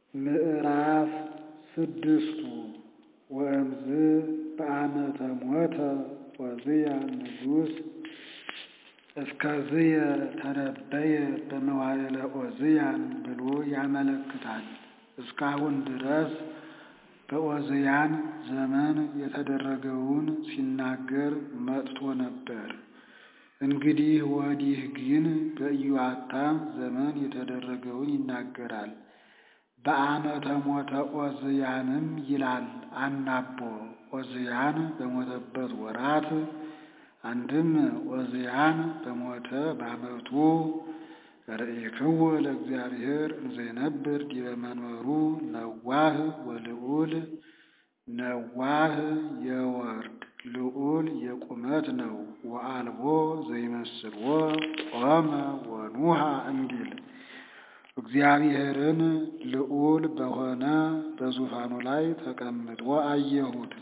ምዕራፍ ስድስቱ ወእምዝ በአመተ ሞተ ዖዝያን ንጉሥ እስከዝየ ተነበየ በመዋዕለ ዖዝያን ብሎ ያመለክታል። እስካሁን ድረስ በዖዝያን ዘመን የተደረገውን ሲናገር መጥቶ ነበር። እንግዲህ ወዲህ ግን በኢዮአታም ዘመን የተደረገውን ይናገራል። በአመተ ሞተ ዖዝያንም ይላል አናቦ ዖዝያን በሞተበት ወራት አንድም ዖዝያን በሞተ በዓመቱ ርኢክዎ ለእግዚአብሔር እንዘይነብር ዲበ መንበሩ ነዋህ ወልዑል ነዋህ የወርድ ልዑል የቁመት ነው። ወአልቦ ዘይመስልዎ ቆመ ወኑሃ እንዲል እግዚአብሔርን ልዑል በሆነ በዙፋኑ ላይ ተቀምጦ አየሁት።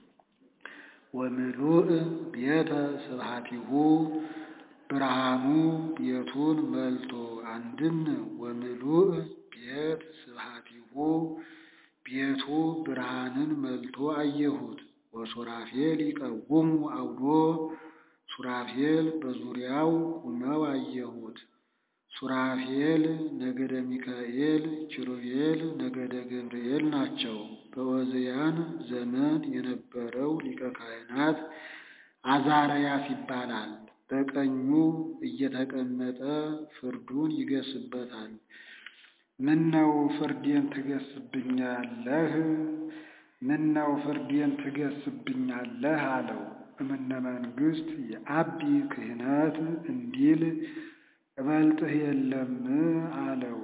ወምሉእ ቤተ ስብሐቲሁ ብርሃኑ ቤቱን መልቶ አንድም ወምሉእ ቤት ስብሐቲሁ ቤቱ ብርሃንን መልቶ አየሁት። ወሱራፌል ይቀውሙ አውዶ ሱራፌል በዙሪያው ቁመው አየሁት። ሱራፌል ነገደ ሚካኤል፣ ኪሩቤል ነገደ ገብርኤል ናቸው። በዖዝያን ዘመን የነበረው ሊቀ ካህናት አዛርያስ ይባላል። በቀኙ እየተቀመጠ ፍርዱን ይገስበታል። ምነው ፍርዴን ትገስብኛለህ? ምነው ፍርዴን ትገስብኛለህ አለው። እምነ መንግሥት የአቢ ክህነት እንዲል እበልጥህ የለም አለው።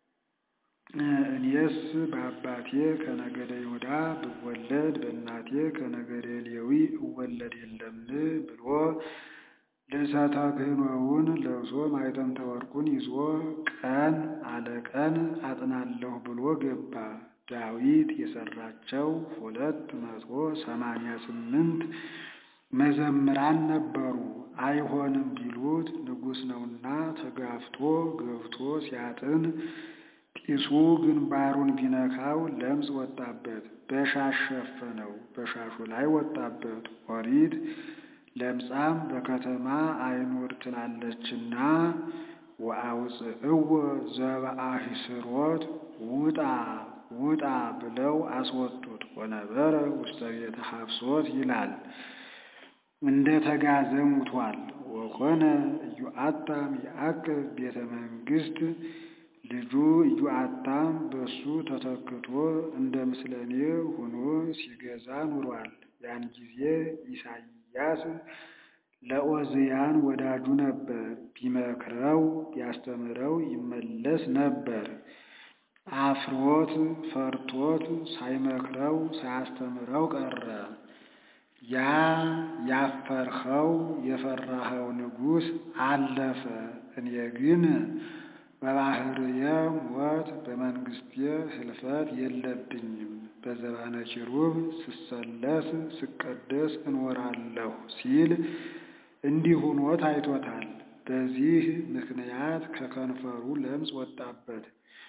እኔስ በአባቴ ከነገደ ይሁዳ ብወለድ በእናቴ ከነገደ ሌዊ እወለድ የለም ብሎ ልብሰ ተክህኖውን ለብሶ ማዕጠንተ ወርቁን ይዞ ቀን አለቀን አጥናለሁ ብሎ ገባ። ዳዊት የሰራቸው ሁለት መቶ ሰማንያ ስምንት መዘምራን ነበሩ። አይሆንም ቢሉት ንጉሥ ነውና ተጋፍቶ ገብቶ ሲያጥን ጢሱ ግንባሩን ቢነካው ለምጽ ወጣበት። በሻሽ ሸፈነው፣ በሻሹ ላይ ወጣበት። ኦሪት ለምጻም በከተማ አይኑር ትላለችና ወአውፅእዎ ዘበአሂስሮት ውጣ ውጣ ብለው አስወጡት። ወነበረ ውስተ ቤተ ሐፍሶት ይላል እንደ ተጋዘ ሙቷል። ወኮነ ኢዮአታም ያዕቅብ ቤተ መንግሥት ልጁ ኢዮአታም በሱ ተተክቶ እንደ ምስለኔ ሆኖ ሲገዛ ኑሯል። ያን ጊዜ ኢሳይያስ ለዖዝያን ወዳጁ ነበር። ቢመክረው ቢያስተምረው ይመለስ ነበር። አፍሮት ፈርቶት ሳይመክረው ሳያስተምረው ቀረ። ያ ያፈርኸው የፈራኸው ንጉሥ አለፈ። እኔ ግን በባሕርየ ሞት በመንግሥቴ ሕልፈት የለብኝም። በዘባነ ኪሩብ ስሰለስ ስቀደስ እኖራለሁ ሲል እንዲህ ሆኖ ታይቶታል። በዚህ ምክንያት ከከንፈሩ ለምጽ ወጣበት።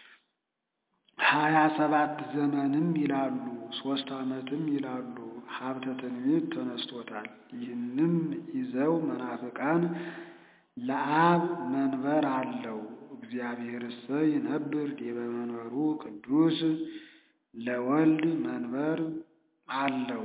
ሀያ ሰባት ዘመንም ይላሉ ሦስት ዓመትም ይላሉ ሀብተ ትንቢት ተነስቶታል። ይህንም ይዘው መናፍቃን ለአብ መንበር አለው እግዚአብሔርሰ ይነብር ዲበ መንበሩ ቅዱስ ለወልድ መንበር አለው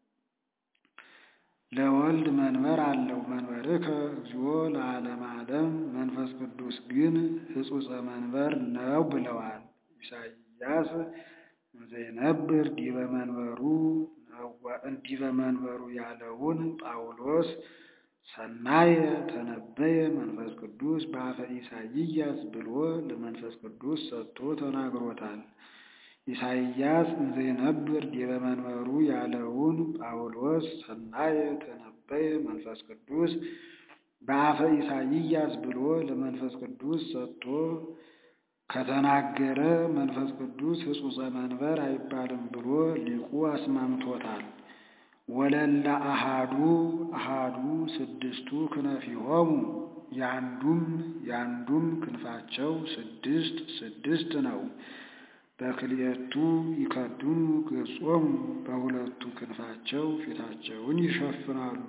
ለወልድ መንበር አለው መንበርከ እግዚኦ ለዓለመ ዓለም መንፈስ ቅዱስ ግን ሕጹጸ መንበር ነው ብለዋል። ኢሳይያስ እንዘይነብር ዲበ መንበሩ ዲበ መንበሩ ያለውን ጳውሎስ ሰናየ ተነበየ መንፈስ ቅዱስ በአፈ ኢሳይያስ ብሎ ለመንፈስ ቅዱስ ሰጥቶ ተናግሮታል። ኢሳይያስ እንዘይነብር ዲበ መንበሩ ያለውን ጳውሎስ ሰናየ ተነበየ መንፈስ ቅዱስ በአፈ ኢሳይያስ ብሎ ለመንፈስ ቅዱስ ሰጥቶ ከተናገረ መንፈስ ቅዱስ ሕጹጸ መንበር አይባልም ብሎ ሊቁ አስማምቶታል። ወለለ አሃዱ አሃዱ ስድስቱ ክነፊሆሙ ያንዱም ያንዱም ክንፋቸው ስድስት ስድስት ነው። በክልኤቱ ይከድኑ ገጾሙ በሁለቱ ክንፋቸው ፊታቸውን ይሸፍናሉ።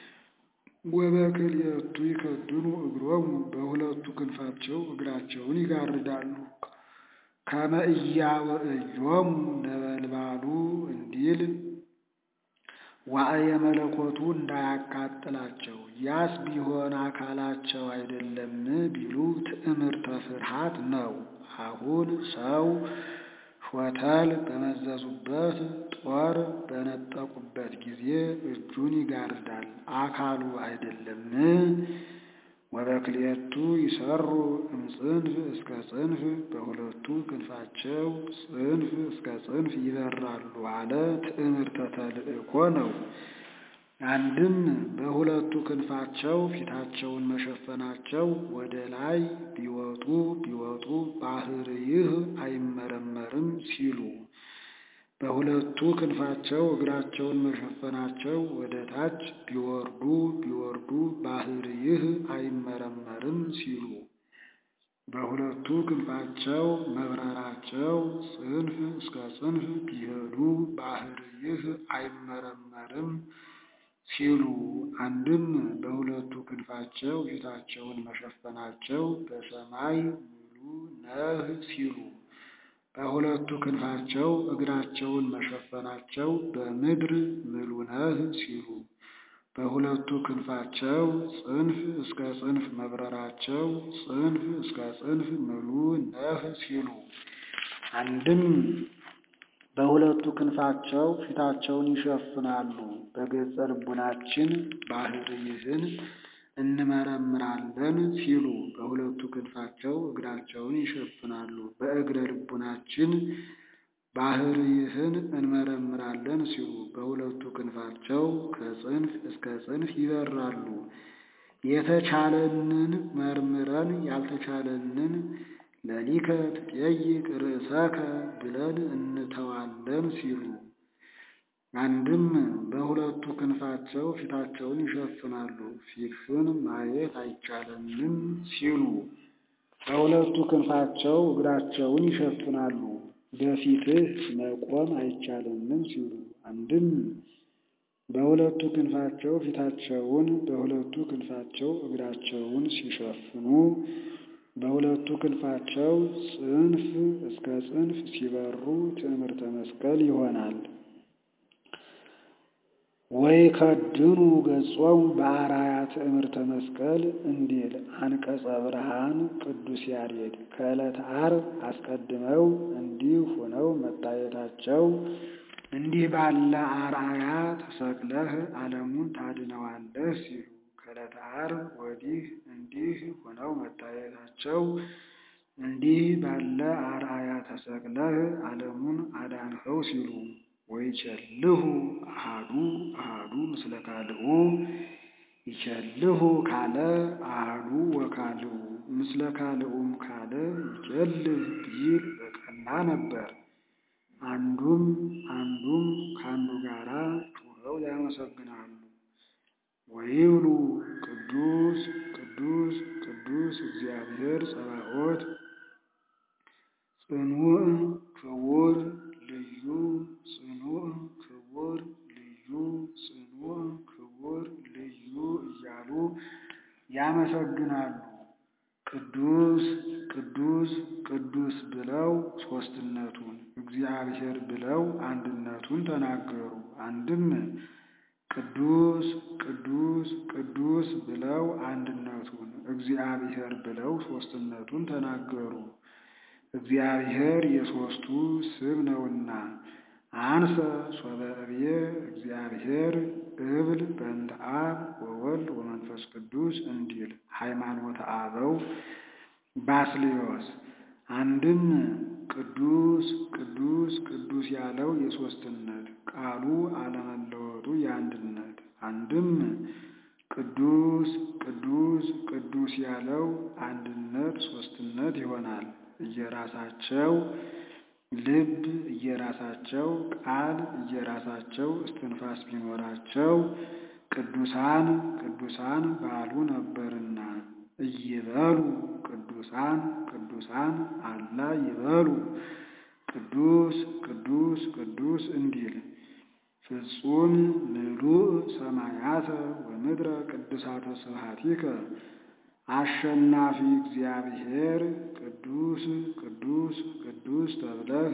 ወበክልኤቱ ይከድኑ እግሮሙ በሁለቱ ክንፋቸው እግራቸውን ይጋርዳሉ። ከመ ኢያወእዮሙ ነበልባሉ እንዲል ዋዕየ መለኮቱ እንዳያቃጥላቸው። ያስ ቢሆን አካላቸው አይደለም ቢሉ ትዕምርተ ፍርሃት ነው። አሁን ሰው ሾተል በመዘዙበት ጦር በነጠቁበት ጊዜ እጁን ይጋርዳል፣ አካሉ አይደለም። ወበክልኤቱ ይሰሩ እምጽንፍ እስከ ጽንፍ በሁለቱ ክንፋቸው ጽንፍ እስከ ጽንፍ ይበራሉ አለ። ትዕምርተ ተልእኮ ነው። አንድም በሁለቱ ክንፋቸው ፊታቸውን መሸፈናቸው ወደ ላይ ቢወጡ ቢወጡ ባሕርይህ አይመረመርም ሲሉ፣ በሁለቱ ክንፋቸው እግራቸውን መሸፈናቸው ወደ ታች ቢወርዱ ቢወርዱ ባሕርይህ አይመረመርም ሲሉ፣ በሁለቱ ክንፋቸው መብረራቸው ጽንፍ እስከ ጽንፍ ቢሄዱ ባሕርይህ አይመረመርም ሲሉ አንድም በሁለቱ ክንፋቸው ፊታቸውን መሸፈናቸው በሰማይ ምሉ ነህ ሲሉ በሁለቱ ክንፋቸው እግራቸውን መሸፈናቸው በምድር ምሉ ነህ ሲሉ በሁለቱ ክንፋቸው ጽንፍ እስከ ጽንፍ መብረራቸው ጽንፍ እስከ ጽንፍ ምሉ ነህ ሲሉ አንድም በሁለቱ ክንፋቸው ፊታቸውን ይሸፍናሉ። በገጸ ልቡናችን ባሕርይህን እንመረምራለን ሲሉ በሁለቱ ክንፋቸው እግራቸውን ይሸፍናሉ። በእግረ ልቡናችን ባሕርይህን እንመረምራለን ሲሉ በሁለቱ ክንፋቸው ከጽንፍ እስከ ጽንፍ ይበራሉ። የተቻለንን መርምረን ያልተቻለንን ለሊከ ትጠይቅ ርእሰከ ብለን እንተዋለን ሲሉ አንድም በሁለቱ ክንፋቸው ፊታቸውን ይሸፍናሉ። ፊትህን ማየት አይቻለንም ሲሉ በሁለቱ ክንፋቸው እግራቸውን ይሸፍናሉ። በፊትህ መቆም አይቻለንም ሲሉ አንድም በሁለቱ ክንፋቸው ፊታቸውን በሁለቱ ክንፋቸው እግራቸውን ሲሸፍኑ በሁለቱ ክንፋቸው ጽንፍ እስከ ጽንፍ ሲበሩ ትዕምርተ መስቀል ይሆናል። ወይ ከድኑ ገጾሙ በአራያ ትዕምርተ መስቀል እንዲል አንቀጸ ብርሃን ቅዱስ ያሬድ ከዕለተ ዓርብ አስቀድመው እንዲህ ሆነው መታየታቸው እንዲህ ባለ አርአያ ተሰቅለህ ዓለሙን ታድነዋለህ ሲሉ ከዕለተ ዓርብ ወዲህ እንዲህ ሆነው መታየታቸው እንዲህ ባለ አርአያ ተሰቅለህ ዓለሙን አዳንኸው ሲሉ ወይቸልሁ አሃዱ አሃዱ ምስለ ካልኡ ይቸልሁ ካለ አሃዱ ወካልኡ ምስለ ካልኡም ካለ ይቸልህ ቢል በቀና ነበር። አንዱም አንዱም ከአንዱ ጋራ ጩኸው ያመሰግናሉ። ወይብሉ ቅዱስ ቅዱስ ቅዱስ እግዚአብሔር ጸባኦት ጽኑዕ ክቡር ልዩ ጽኑዕ ክቡር ልዩ ጽኑዕ ክቡር ልዩ እያሉ ያመሰግናሉ። ቅዱስ ቅዱስ ቅዱስ ብለው ሦስትነቱን እግዚአብሔር ብለው አንድነቱን ተናገሩ። አንድም ቅዱስ ቅዱስ ቅዱስ ብለው አንድነቱን እግዚአብሔር ብለው ሦስትነቱን ተናገሩ። እግዚአብሔር የሦስቱ ስም ነውና አንሰ ሶበ እብየ እግዚአብሔር እብል በእንተ አብ ወወልድ ወመንፈስ ቅዱስ እንዲል ሃይማኖተ አበው ባስልዮስ። አንድም ቅዱስ ቅዱስ ቅዱስ ያለው የሦስትነት ቃሉ አለመለወጡ የአንድነት አንድም ቅዱስ ቅዱስ ቅዱስ ያለው አንድነት ሦስትነት ይሆናል። እየራሳቸው ልብ እየራሳቸው ቃል እየራሳቸው እስትንፋስ ቢኖራቸው ቅዱሳን ቅዱሳን ባሉ ነበርና እይበሉ ቅዱሳን ቅዱሳን አላ ይበሉ ቅዱስ ቅዱስ ቅዱስ እንዲል ፍጹም ምሉእ ሰማያተ ወምድረ ቅዱሳተ ስብሐቲከ አሸናፊ እግዚአብሔር ቅዱስ ቅዱስ ቅዱስ ተብለህ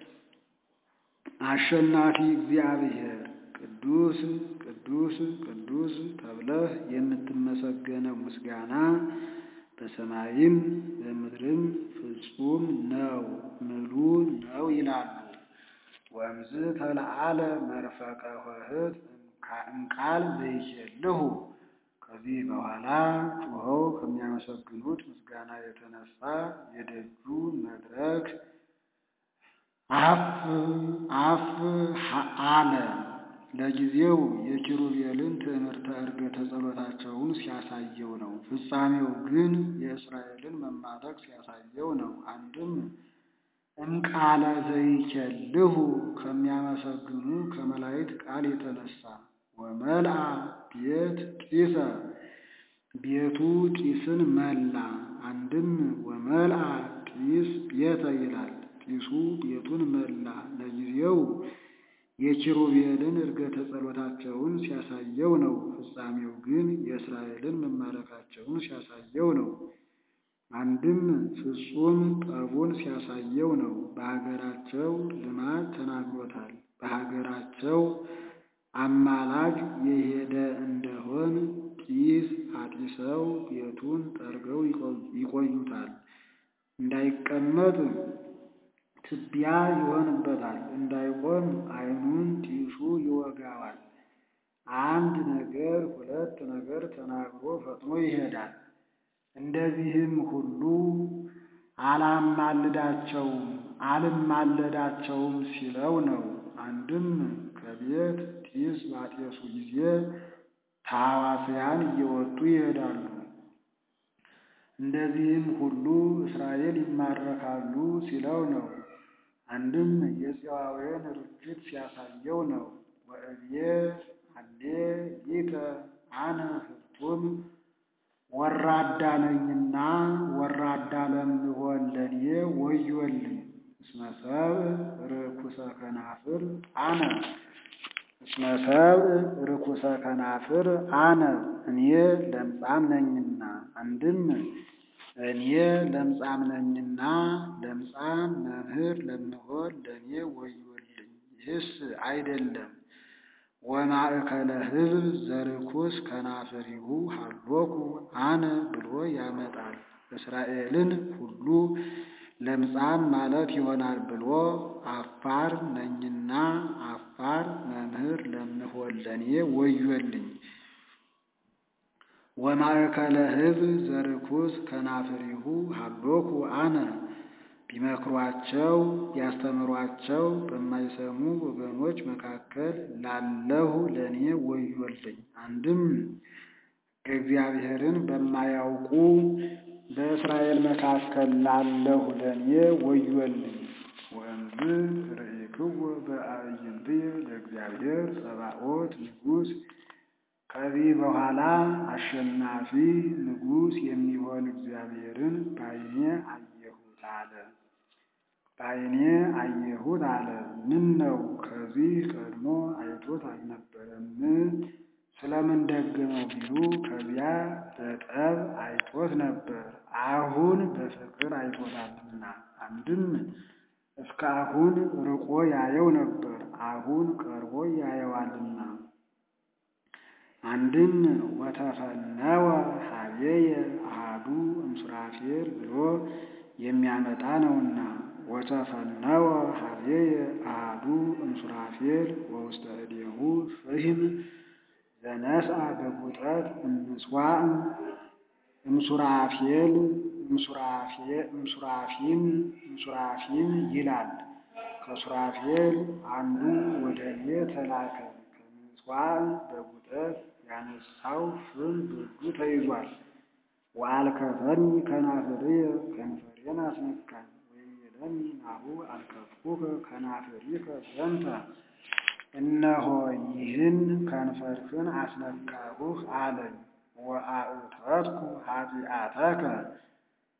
አሸናፊ እግዚአብሔር ቅዱስ ቅዱስ ቅዱስ ተብለህ የምትመሰገነው ምስጋና በሰማይም በምድርም ፍጹም ነው ምሉእ ነው ይላሉ። ወእምዝ ተለዓለ መርፈቀ ኆኅት እምቃል ዘይኬልሁ ከዚህ በኋላ ጩኸው ከሚያመሰግኑት ምስጋና የተነሳ የደጁ መድረክ አፍ አፍ አለ። ለጊዜው የኪሩቤልን ትዕምርተ ዕርገተ ጸሎታቸውን ሲያሳየው ነው። ፍጻሜው ግን የእስራኤልን መማረክ ሲያሳየው ነው። አንድም እምቃለ ዘይኬልሁ ከሚያመሰግኑ ከመላእክት ቃል የተነሳ ወመልአ ቤት ጢሰ ቤቱ ጢስን መላ። አንድም ወመልአ ጢስ ቤተ ይላል። ጢሱ ቤቱን መላ። ለጊዜው የኪሩቤልን ዕርገተ ጸሎታቸውን ሲያሳየው ነው። ፍጻሜው ግን የእስራኤልን መማረካቸውን ሲያሳየው ነው። አንድም ፍጹም ጠቡን ሲያሳየው ነው። በሀገራቸው ልማድ ተናግሮታል። በሀገራቸው አማላጅ የሄደ እንደሆን ጢስ አጢሰው ቤቱን ጠርገው ይቆዩታል። እንዳይቀመጥ ትቢያ ይሆንበታል። እንዳይቆም ዓይኑን ጢሱ ይወጋዋል። አንድ ነገር ሁለት ነገር ተናግሮ ፈጥኖ ይሄዳል። እንደዚህም ሁሉ አላማልዳቸውም አልማለዳቸውም ሲለው ነው። አንድም ከቤት ጢስ ባጤሱ ጊዜ ታዋስያን እየወጡ ይሄዳሉ። እንደዚህም ሁሉ እስራኤል ይማረካሉ ሲለው ነው። አንድም የፄዋውያን ርችት ሲያሳየው ነው። ወእብዬ አሌ ሊተ አነ ፍቱም ወራዳ ነኝና ወራዳ ለምሆን ለኔ ወዮልኝ። እስመ ሰብእ ርኩሰ ከናፍር አነ እስመ ሰብእ ርኩሰ ከናፍር አነ እኔ ለምጻም ነኝና። አንድም እኔ ለምጻም ነኝና ለምጻም መምህር ለምሆን ለእኔ ወዮልኝ። ይህስ አይደለም ወማእከለ ሕዝብ ዘርኩስ ከናፍሪሁ ሀሎኩ አነ ብሎ ያመጣል። እስራኤልን ሁሉ ለምጻም ማለት ይሆናል ብሎ አፋር ነኝና አፋር መምህር ለምሆን ለእኔ ወዮልኝ። ወማእከለ ሕዝብ ዘርኩስ ከናፍሪሁ ሀሎኩ አነ ቢመክሯቸው ቢያስተምሯቸው በማይሰሙ ወገኖች መካከል ላለሁ ለእኔ ወዮልኝ። አንድም እግዚአብሔርን በማያውቁ በእስራኤል መካከል ላለሁ ለእኔ ወዮልኝ። ወእምዝ ርኢክዎ በአዕይንትየ ለእግዚአብሔር ጸባኦት ንጉሥ ከዚህ በኋላ አሸናፊ ንጉሥ የሚሆን እግዚአብሔርን በዓይኔ አየሁት አለ። በዓይኔ አየሁት አለ። ምን ነው ከዚህ ቀድሞ አይቶት አልነበረም? ስለምን ደገመው ቢሉ ከዚያ በጠብ አይቶት ነበር፣ አሁን በፍቅር አይቶታልና። አንድም እስከ አሁን ርቆ ያየው ነበር፣ አሁን ቀርቦ ያየዋልና። አንድም ወተፈነወ ሀቤየ አሐዱ እምሱራፌል ብሎ የሚያመጣ ነውና ወተፈነወ ሀቤየ አሐዱ እምሱራፌል ወውስተ እዴሁ ፍህም ዘነስአ በጉጠት እምስዋዕ እምሱራፌል እምሱራፊም እምሱራፊም ይላል። ከሱራፌል አንዱ ወደ እኔ ተላከ። ከምስዋዕ በጉጠት ያነሳው ፍም በእጁ ተይዟል። ወአልከፈኒ ከናፍርየ ከንፈሬን አስነካኝ። ወይቤለኒ ናሁ አልከፍኩከ ከናፍሪከ ዘንተ እነሆ ይህን ከንፈርህን አስነካሁህ አለኝ። ወአእተትኩ ኃጢአተከ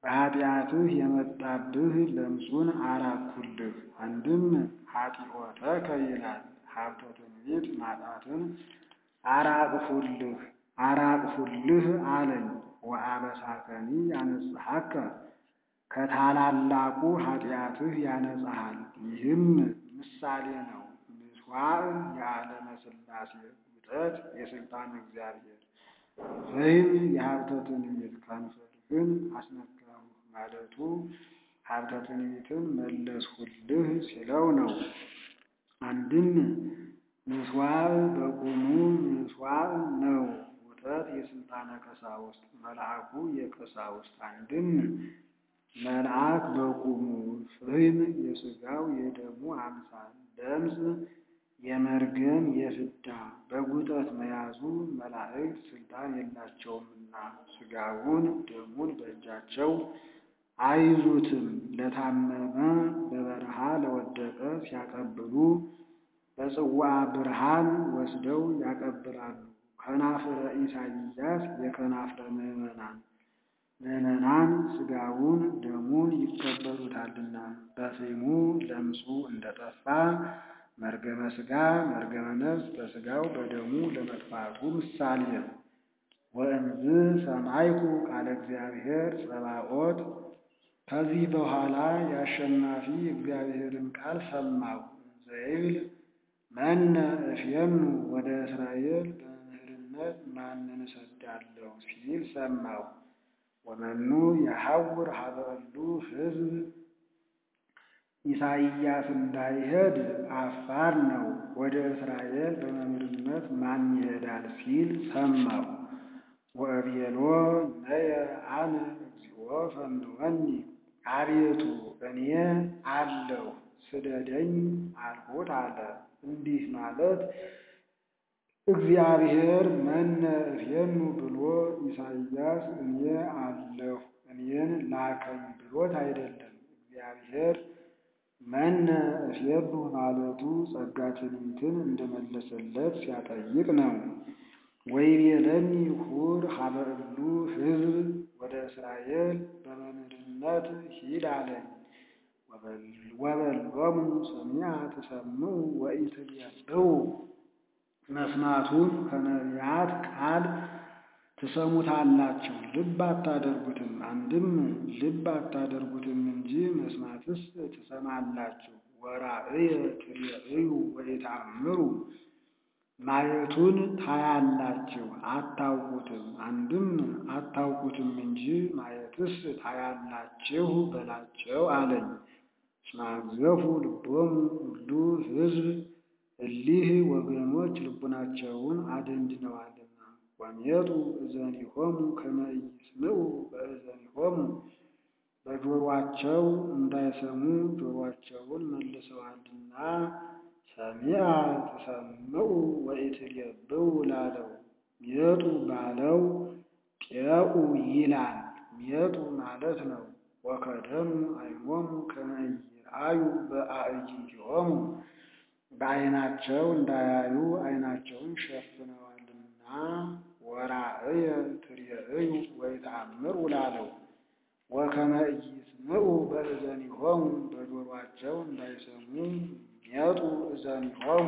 በኃጢአትህ የመጣብህ ለምጹን አራቅሁልህ። አንድም ኃጢኦተከ ይላል ሀብተ ትንቢት ማጣትን አራቅሁልህ አራቅሁልህ አለኝ። ወአበሳከኒ ያነጽሐከ ከታላላቁ ኃጢአትህ ያነጻሃል። ይህም ምሳሌ ነው። ምሥዋዕ የዓለመ ሥላሴ ውጠት የሥልጣን እግዚአብሔር ወይም የሀብተ ትንቢት ከንፈርህን አስነካሁህ ማለቱ ሀብተ ትንቢትን መለስሁልህ ሲለው ነው። አንድም ምሥዋዕ በቁሙ ምሥዋዕ ነው። ውጠት የሥልጣነ ቀሳውስት መልአኩ የቀሳውስት አንድም መልአክ በቁሙ ፍህም የሥጋው የደሙ አምሳል ለምጽ የመርገም የፍዳ በጉጠት መያዙ መላእክት ሥልጣን የላቸውምና ሥጋውን ደሙን በእጃቸው አይዙትም። ለታመመ በበረሃ ለወደቀ ሲያቀብሉ በጽዋ ብርሃን ወስደው ያቀብላሉ። ከናፍረ ኢሳይያስ የከናፍረ ምዕመናን ምዕመናን ሥጋውን ደሙን ይቀበሉታልና በፍሙ ለምጹ እንደጠፋ መርገመ ሥጋ መርገመ ነፍስ በሥጋው በደሙ ለመጥፋቱ ምሳሌ ነው። ወእምዝ ሰማይኩ ቃለ እግዚአብሔር ጸባኦት ከዚህ በኋላ የአሸናፊ እግዚአብሔርን ቃል ሰማሁ። ዘይብል መነ እፍየኑ ወደ እስራኤል በመምህርነት ማንን እሰዳለሁ ሲል ሰማሁ። ወመኑ የሐውር ሀበ እሉ ሕዝብ ኢሳይያስ እንዳይሄድ አፋር ነው። ወደ እስራኤል በመምህርነት ማን ይሄዳል ሲል ሰማሁ። ወእቤሎ ነየ አነ እግዚኦ ፈንወኒ አቤቱ እኔ አለሁ ስደደኝ አልሁት አለ። እንዲህ ማለት እግዚአብሔር መነ እፍየኑ ብሎ ኢሳይያስ እኔ አለሁ እኔን ላከኝ ብሎት አይደለም። እግዚአብሔር መነ እፍየኑ ማለቱ ጸጋ ትንቢትን እንደመለሰለት ሲያጠይቅ ነው። ወይቤለኒ ሁር ሀበ እሉ ሕዝብ ወደ እስራኤል በመምህርነት ሂድ አለኝ። ወበሎሙ ሰሚዐ ትሰምዑ ወኢትቤጽሑ መስማቱን ከነቢያት ቃል ትሰሙታላችሁ፣ ልብ አታደርጉትም። አንድም ልብ አታደርጉትም እንጂ መስማትስ ትሰማላችሁ። ወራእየ ትሬእዩ ወኢተአምሩ ማየቱን ታያላችሁ አታውቁትም። አንድም አታውቁትም እንጂ ማየትስ ታያላችሁ በላቸው አለኝ። እስመ አግዘፉ ልቦሙ ሁሉ ሕዝብ እሊህ ወገኖች ልቡናቸውን አደንድነዋልና። ወሜጡ እዘኒሆሙ ከመ ኢይስምዑ በእዘኒሆሙ በጆሮአቸው እንዳይሰሙ ጆሮአቸውን መልሰዋልና። ሰሚዐ ትሰምዑ ወኢትሬብቡ ላለው ሜጡ ባለው ጤኡ ይላል። ሜጡ ማለት ነው። ወከደኑ ዓይኖሙ ከመ ኢይርአዩ በአዕይንቲሆሙ በዓይናቸው እንዳያዩ ዓይናቸውን ሸፍነዋልና። ወራእየ ትሬእዩ ወኢተአምሩ ላለው ወከመ ኢይስምዑ በእዘኒሆሙ በጆሮአቸው እንዳይሰሙ ሜጡ እዘኒሆሙ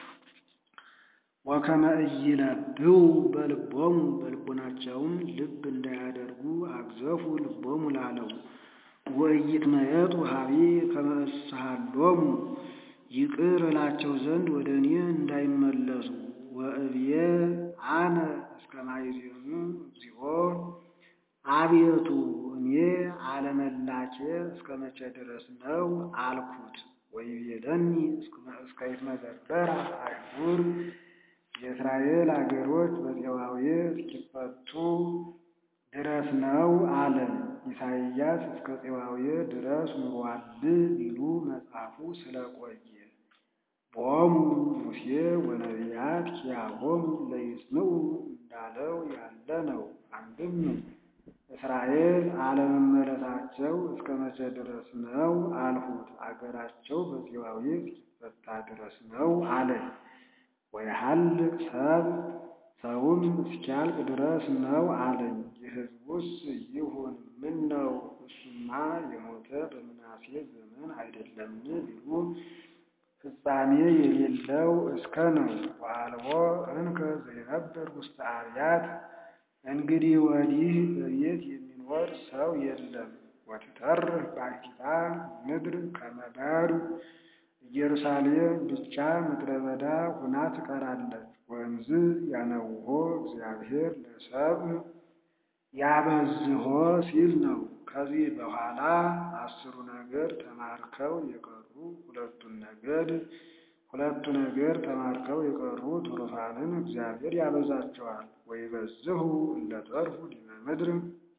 ወከመ ኢይለብቡ በልቦሙ በልቦናቸውም ልብ እንዳያደርጉ አግዘፉ ልቦሙ ላለው ወኢይትመየጡ ሀቤ ከመ እስሃሎሙ ይቅር እላቸው ዘንድ ወደ እኔ እንዳይመለሱ ወእብዬ አነ እስከ ማይዜኑ እግዚኦ አቤቱ እኔ አለመላኬ እስከ መቼ ድረስ ነው አልኩት። ወይቤለኒ እስከ ይትመዘበራ አህጉር የእስራኤል አገሮች በፄዋዌ እስኪፈቱ ድረስ ነው አለን። ኢሳይያስ እስከ ፄዋዌ ድረስ ኑሯል ቢሉ መጽሐፉ ስለቆየ ቦሙ ሙሴ ወነቢያት ኪያሆሙ ለይስምዑ እንዳለው ያለ ነው። አንድም እስራኤል አለመመለሳቸው እስከ መቼ ድረስ ነው አልሁት። አገራቸው በፄዋዌ እስኪፈታ ድረስ ነው አለኝ። ወየሐልቅ ሰብ ሰውም እስኪያልቅ ድረስ ነው አለኝ። የሕዝቡስ ይሁን ምን ነው እሱማ የሞተ በምናሴ ዘመን አይደለምን ቢሉ ፍጻሜ የሌለው እስከ ነው። ወአልቦ እንከ ዘይነብር ውስተ አብያት እንግዲህ ወዲህ በቤት የሚኖር ሰው የለም። ወትተርፍ ባሕቲታ ምድር ከመ ባዱ ኢየሩሳሌም ብቻ ምድረ በዳ ሁና ትቀራለች። ወእምዝ ያነውሆ እግዚአብሔር ለሰብእ ያበዝሆ ሲል ነው። ከዚህ በኋላ አስሩ ነገድ ተማርከው የቀሩ ሁለቱን ነገድ ሁለቱ ነገድ ተማርከው የቀሩ ትሩፋንን እግዚአብሔር ያበዛቸዋል። ወይበዝሁ እለ ተርፉ ዲበ ምድር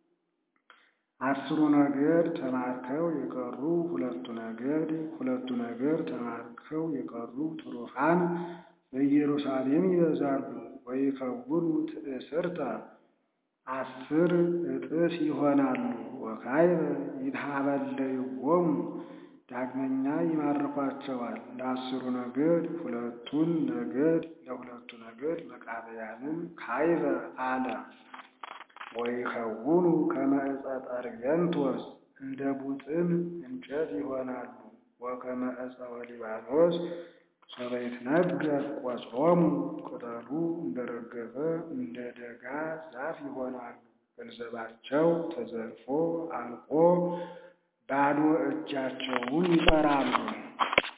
አስሩ ነገድ ተማርከው የቀሩ ሁለቱ ነገድ ሁለቱ ነገድ ተማርከው የቀሩ ትሩፋን በኢየሩሳሌም ይበዛሉ። ወይከውኑ ትእስርተ አስር እጥፍ ይሆናሉ። ወካዕበ ይትሃበለይዎሙ ዳግመኛ ይማርኳቸዋል። ለአስሩ ነገድ ሁለቱን ነገድ ለሁለቱ ነገድ መቃብያንን ካዕበ አለ። ወይከውኑ ከመ ዕፀ ጠርቤንቶስ እንደ ቡጥን እንጨት ይሆናሉ። ወከመ ዕፀ ወሊባኖስ ሶበ ይትነገር ቆጽሎሙ ቅጠሉ እንደረገፈ እንደ ደጋ ዛፍ ይሆናሉ። ገንዘባቸው ተዘርፎ አልቆ ባዶ እጃቸውን ይቀራሉ።